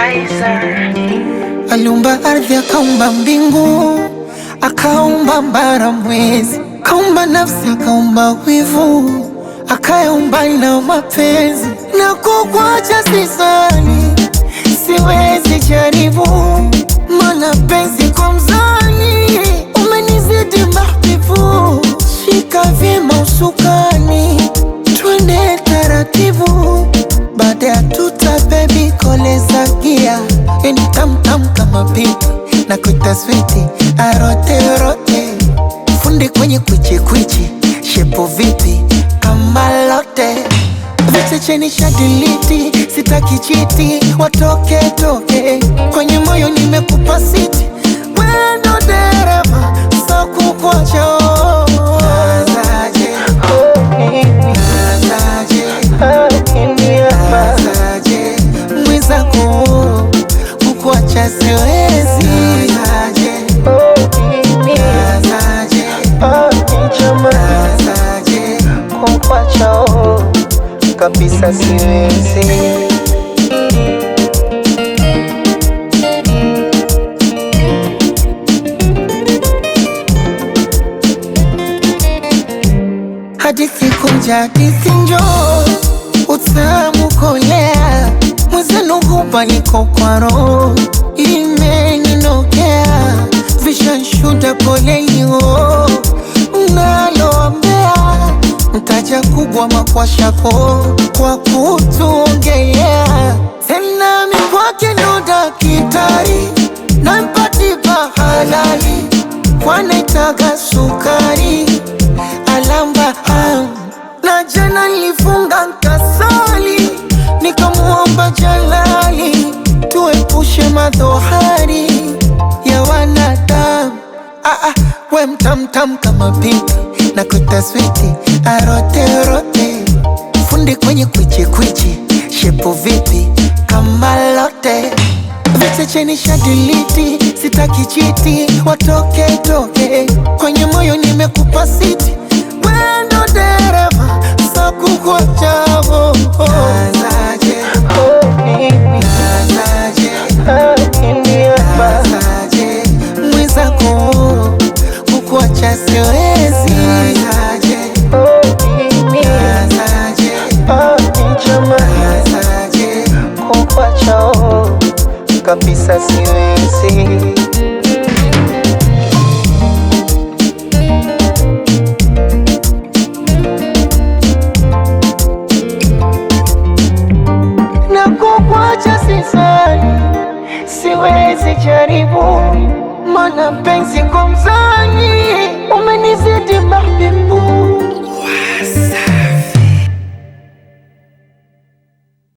Kaiser. Aliumba ardhi, akaumba mbingu, akaumba mbara, mwezi, akaumba nafsi, akaumba wivu, akayaumba na mapenzi. Na kukwacha sisani, siwezi jaribu, mana penzi kwa mzani, umenizidi mahbibu. Shika vyema usukani, twende taratibu, baada ya tuta bebi koleza gia yani tamtam kama pipi na kuita switi arote rote fundi kwenye kwichi kwichi shepo vipi kama lote vichecheni shadiliti sitaki chiti watoke toke kwenye moyo nimekupa siti wendo dereva so kukwacha mwizako kukuacha siwezi kukuacha kabisa siwezi hadithi kunja hadithi njoo utamu kolea mwezenu hupa niko kwa roho imeninokea vishanshuda polelio mnaloambea mtaja kubwa makwashako kwa kutuongelea tena mikwake ndo dakitari nampatipa halali kwanaitaga sukari alamba am na jana nilifunga nkasali nikamuomba Jalali tuepushe madhohari ya wanadamu. Ah, ah, we mtamtam kama pipi na kutaswiti aroterote fundi kwenye kwichi kwichi shepo vipi kama lote vichecheni shadiliti sitaki chiti watoke toke kwenye moyo nimekupa siti wendo dereva so kukuachavo mwizako kukuacha siwezi kukuacha kabisa siwezi na kukwacha sisani, siwezi jaribu, mana penzi kwa mzani umenizidi mahbibu